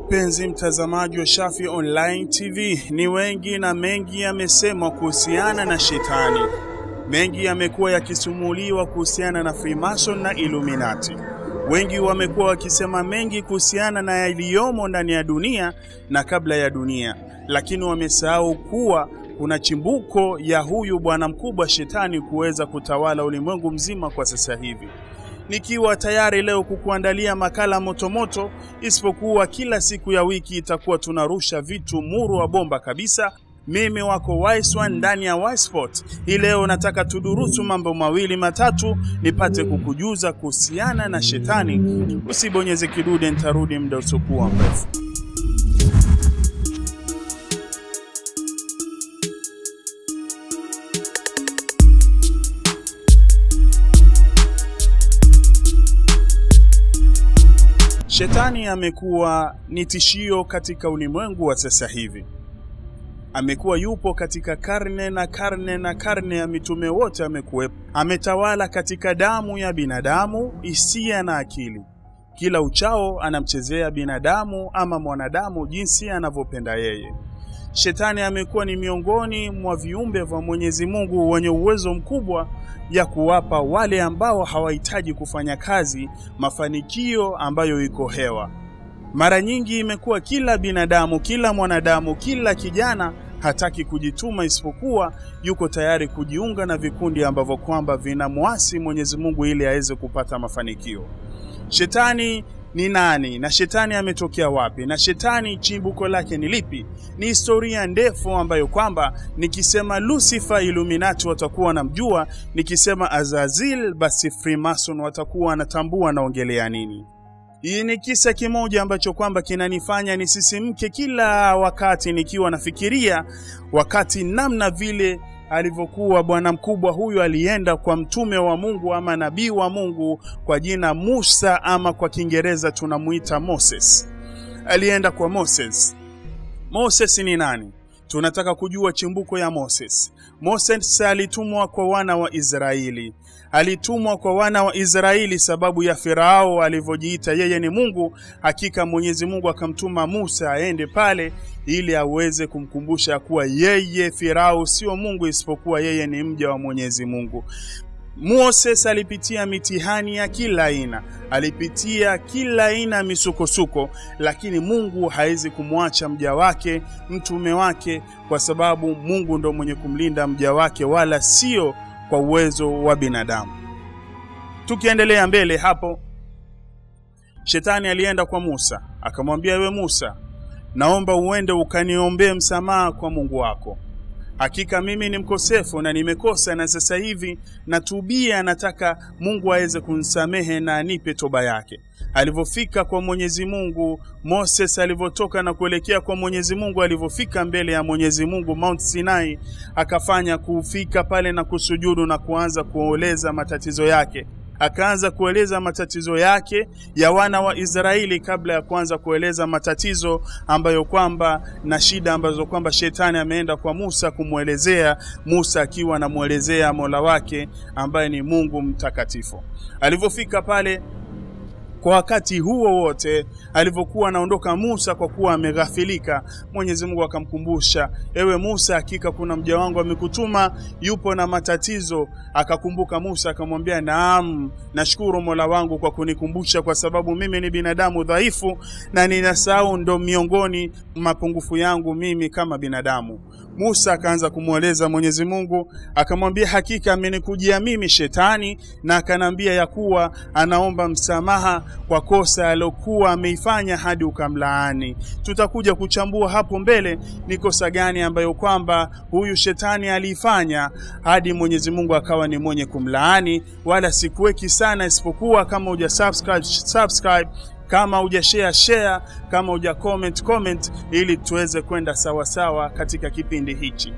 Mpenzi mtazamaji wa Shafi Online TV, ni wengi na mengi yamesemwa kuhusiana na shetani. Mengi yamekuwa yakisumuliwa kuhusiana na Freemason na Illuminati. Wengi wamekuwa wakisema mengi kuhusiana na yaliyomo ndani ya dunia na kabla ya dunia, lakini wamesahau kuwa kuna chimbuko ya huyu bwana mkubwa shetani kuweza kutawala ulimwengu mzima kwa sasa hivi nikiwa tayari leo kukuandalia makala motomoto, isipokuwa kila siku ya wiki itakuwa tunarusha vitu muru wa bomba kabisa. Mimi wako Wise One ndani ya Wiseport. Hii leo nataka tudurusu mambo mawili matatu, nipate kukujuza kuhusiana na shetani. Usibonyeze kidude, nitarudi muda usiokuwa mrefu. Shetani amekuwa ni tishio katika ulimwengu wa sasa hivi. Amekuwa yupo katika karne na karne na karne ya mitume wote amekuwepo. Ametawala katika damu ya binadamu, hisia na akili. Kila uchao anamchezea binadamu ama mwanadamu jinsi anavyopenda yeye. Shetani amekuwa ni miongoni mwa viumbe vya Mwenyezi Mungu wenye uwezo mkubwa ya kuwapa wale ambao hawahitaji kufanya kazi mafanikio ambayo iko hewa. Mara nyingi imekuwa kila binadamu, kila mwanadamu, kila kijana hataki kujituma, isipokuwa yuko tayari kujiunga na vikundi ambavyo kwamba vinamwasi Mwenyezi Mungu ili aweze kupata mafanikio. Shetani ni nani na shetani ametokea wapi na shetani chimbuko lake ni lipi? Ni historia ndefu ambayo kwamba nikisema Lucifer Illuminati watakuwa wanamjua, nikisema Azazil basi Freemason watakuwa wanatambua naongelea nini. Hii ni kisa kimoja ambacho kwamba kinanifanya nisisimke kila wakati nikiwa nafikiria wakati namna vile alivyokuwa bwana mkubwa huyu alienda kwa mtume wa Mungu ama nabii wa Mungu kwa jina Musa ama kwa Kiingereza tunamuita Moses. Alienda kwa Moses. Moses ni nani? Tunataka kujua chimbuko ya Moses. Moses alitumwa kwa wana wa Israeli. Alitumwa kwa wana wa Israeli sababu ya Farao alivyojiita yeye ni Mungu. Hakika Mwenyezi Mungu akamtuma Musa aende pale ili aweze kumkumbusha kuwa yeye Farao sio Mungu isipokuwa yeye ni mja wa Mwenyezi Mungu. Moses alipitia mitihani ya kila aina, alipitia kila aina ya misukosuko, lakini Mungu hawezi kumwacha mja wake, mtume wake, kwa sababu Mungu ndo mwenye kumlinda mja wake, wala sio kwa uwezo wa binadamu. Tukiendelea mbele hapo, shetani alienda kwa Musa akamwambia, ewe Musa, naomba uende ukaniombee msamaha kwa Mungu wako Hakika mimi ni mkosefu na nimekosa, na sasa hivi natubia, nataka Mungu aweze kunisamehe na anipe toba yake. Alivyofika kwa Mwenyezi Mungu, Moses alivyotoka na kuelekea kwa Mwenyezi Mungu, alivyofika mbele ya Mwenyezi Mungu Mount Sinai, akafanya kufika pale na kusujudu na kuanza kueleza matatizo yake akaanza kueleza matatizo yake ya wana wa Israeli kabla ya kuanza kueleza matatizo ambayo kwamba na shida ambazo kwamba shetani ameenda kwa Musa kumwelezea, Musa akiwa anamwelezea Mola wake ambaye ni Mungu mtakatifu. Alivyofika pale kwa wakati huo wote alivyokuwa anaondoka Musa, kwa kuwa ameghafilika, Mwenyezi Mungu akamkumbusha, ewe Musa, hakika kuna mja wangu amekutuma, yupo na matatizo. Akakumbuka Musa akamwambia, naam, nashukuru Mola wangu kwa kunikumbusha, kwa sababu mimi ni binadamu dhaifu na ninasahau, ndo miongoni mapungufu yangu mimi kama binadamu. Musa akaanza kumweleza Mwenyezi Mungu, akamwambia hakika amenikujia mimi shetani, na akanambia ya kuwa anaomba msamaha kwa kosa alokuwa ameifanya hadi ukamlaani. Tutakuja kuchambua hapo mbele ni kosa gani ambayo kwamba huyu shetani aliifanya hadi Mwenyezi Mungu akawa ni mwenye kumlaani, wala sikuweki sana, isipokuwa kama uja subscribe, subscribe kama uja share share, kama uja comment comment, ili tuweze kwenda sawasawa katika kipindi hichi.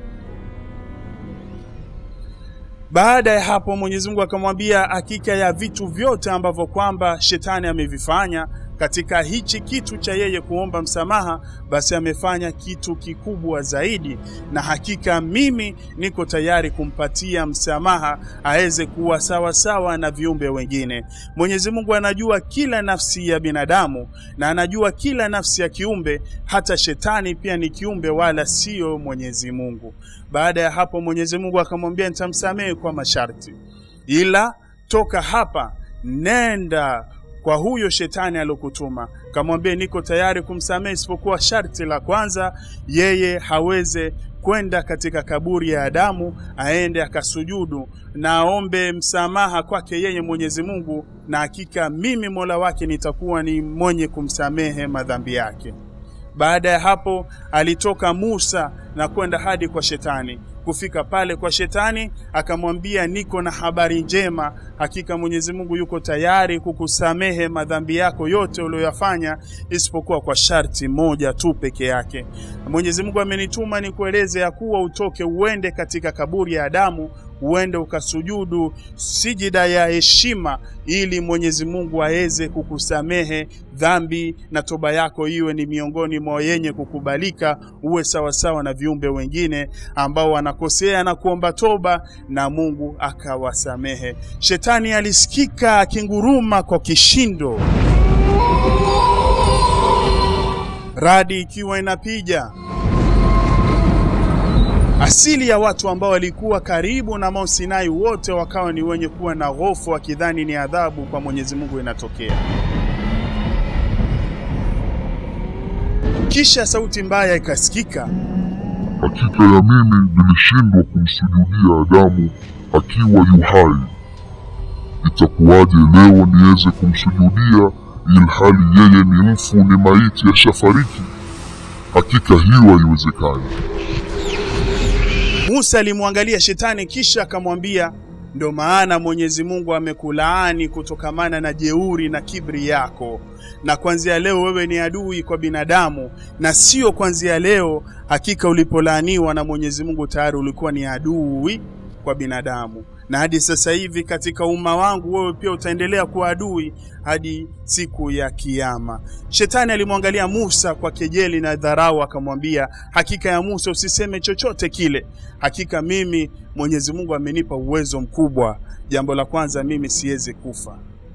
Baada ya hapo Mwenyezi Mungu akamwambia hakika ya vitu vyote ambavyo kwamba shetani amevifanya katika hichi kitu cha yeye kuomba msamaha, basi amefanya kitu kikubwa zaidi, na hakika mimi niko tayari kumpatia msamaha aweze kuwa sawa sawa na viumbe wengine. Mwenyezi Mungu anajua kila nafsi ya binadamu na anajua kila nafsi ya kiumbe, hata shetani pia ni kiumbe, wala sio Mwenyezi Mungu. Baada ya hapo, Mwenyezi Mungu akamwambia nitamsamehe kwa masharti, ila toka hapa nenda kwa huyo shetani alokutuma, kamwambie niko tayari kumsamehe, isipokuwa sharti la kwanza, yeye haweze kwenda katika kaburi ya Adamu, aende akasujudu na aombe msamaha kwake yeye Mwenyezi Mungu, na hakika mimi Mola wake nitakuwa ni mwenye kumsamehe madhambi yake. Baada ya hapo alitoka Musa na kwenda hadi kwa shetani. Kufika pale kwa shetani, akamwambia niko na habari njema, hakika Mwenyezi Mungu yuko tayari kukusamehe madhambi yako yote uliyoyafanya, isipokuwa kwa sharti moja tu peke yake. Mwenyezi Mungu amenituma nikueleze ya kuwa utoke uende katika kaburi ya Adamu, uende ukasujudu sijida ya heshima, ili Mwenyezi Mungu aweze kukusamehe dhambi na toba yako iwe ni miongoni mwa yenye kukubalika, uwe sawasawa na viumbe wengine ambao wanakosea na kuomba toba na Mungu akawasamehe. Shetani alisikika akinguruma kwa kishindo, radi ikiwa inapiga Asili ya watu ambao walikuwa karibu na Mount Sinai wote wakawa ni wenye kuwa na hofu, wakidhani ni adhabu kwa Mwenyezi Mungu inatokea. Kisha sauti mbaya ikasikika, Hakika ya mimi nilishindwa kumsujudia Adamu akiwa yu hai. Itakuwaje leo niweze kumsujudia ilhali yeye ni mfu, ni maiti, ashafariki? Hakika hiyo haiwezekani. Musa alimwangalia shetani kisha akamwambia, ndo maana Mwenyezi Mungu amekulaani kutokamana na jeuri na kibri yako, na kuanzia leo wewe ni adui kwa binadamu, na sio kuanzia leo. Hakika ulipolaaniwa na Mwenyezi Mungu tayari ulikuwa ni adui kwa binadamu, na hadi sasa hivi katika umma wangu wewe pia utaendelea kuwa adui hadi siku ya Kiyama. Shetani alimwangalia Musa kwa kejeli na dharau, akamwambia, hakika ya Musa, usiseme chochote kile. Hakika mimi Mwenyezi Mungu amenipa uwezo mkubwa. Jambo la kwanza, mimi siwezi kufa.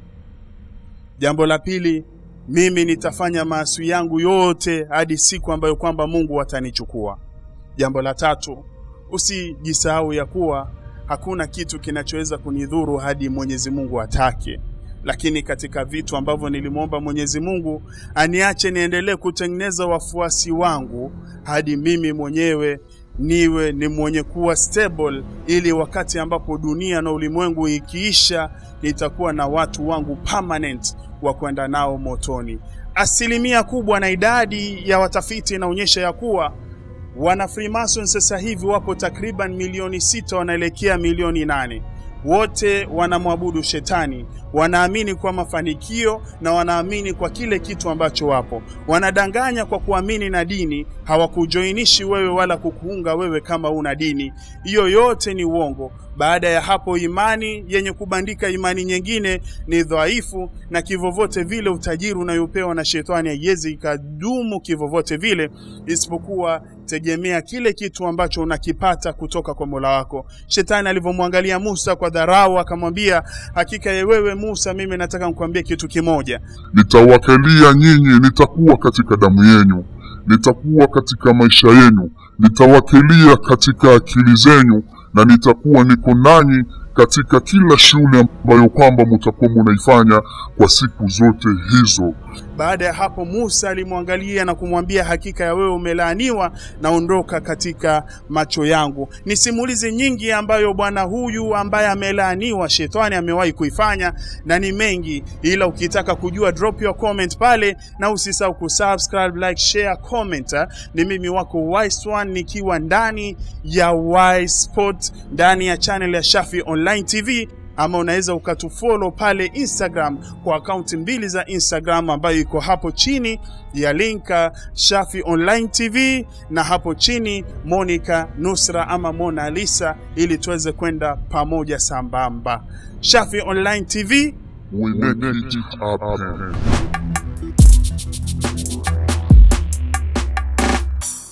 Jambo la pili, mimi nitafanya maasi yangu yote hadi siku ambayo kwamba Mungu atanichukua. Jambo la tatu, usijisahau ya kuwa hakuna kitu kinachoweza kunidhuru hadi Mwenyezi Mungu atake. Lakini katika vitu ambavyo nilimwomba Mwenyezi Mungu aniache niendelee kutengeneza wafuasi wangu hadi mimi mwenyewe niwe ni mwenye kuwa stable, ili wakati ambapo dunia na ulimwengu ikiisha, nitakuwa na watu wangu permanent wa kwenda nao motoni. Asilimia kubwa na idadi ya watafiti inaonyesha ya kuwa wana Freemason sasa hivi wapo takriban milioni sita wanaelekea milioni nane wote wanamwabudu shetani, wanaamini kwa mafanikio na wanaamini kwa kile kitu ambacho wapo. Wanadanganya kwa kuamini na dini, hawakujoinishi wewe wala kukuunga wewe kama una dini. Hiyo yote ni uongo. Baada ya hapo, imani yenye kubandika imani nyingine ni dhaifu, na kivovote vile utajiri unayopewa na shetani haiwezi ikadumu kivovote vile, isipokuwa tegemea kile kitu ambacho unakipata kutoka kwa Mola wako. Shetani alivyomwangalia Musa kwa dharau, akamwambia, hakika ya wewe Musa, mimi nataka nikwambie kitu kimoja. Nitawakalia nyinyi, nitakuwa katika damu yenu, nitakuwa katika maisha yenu, nitawakilia katika akili zenyu, na nitakuwa niko nanyi katika kila shughuli ambayo kwamba mutakuwa munaifanya kwa siku zote hizo. Baada ya hapo Musa alimwangalia na kumwambia, hakika ya wewe umelaaniwa na ondoka katika macho yangu. Ni simulizi nyingi ambayo bwana huyu ambaye amelaaniwa shetani amewahi kuifanya na ni mengi, ila ukitaka kujua drop your comment pale, na usisahau kusubscribe, like, share, comment. Ni mimi wako Wise One nikiwa ndani ya Wise Sport ndani ya channel ya Shafi Online TV ama unaweza ukatufollow pale Instagram kwa akaunti mbili za Instagram ambayo iko hapo chini ya linka Shafi Online TV na hapo chini Monica Nusra ama Mona Lisa, ili tuweze kwenda pamoja sambamba. Shafi Online TV We make it happen.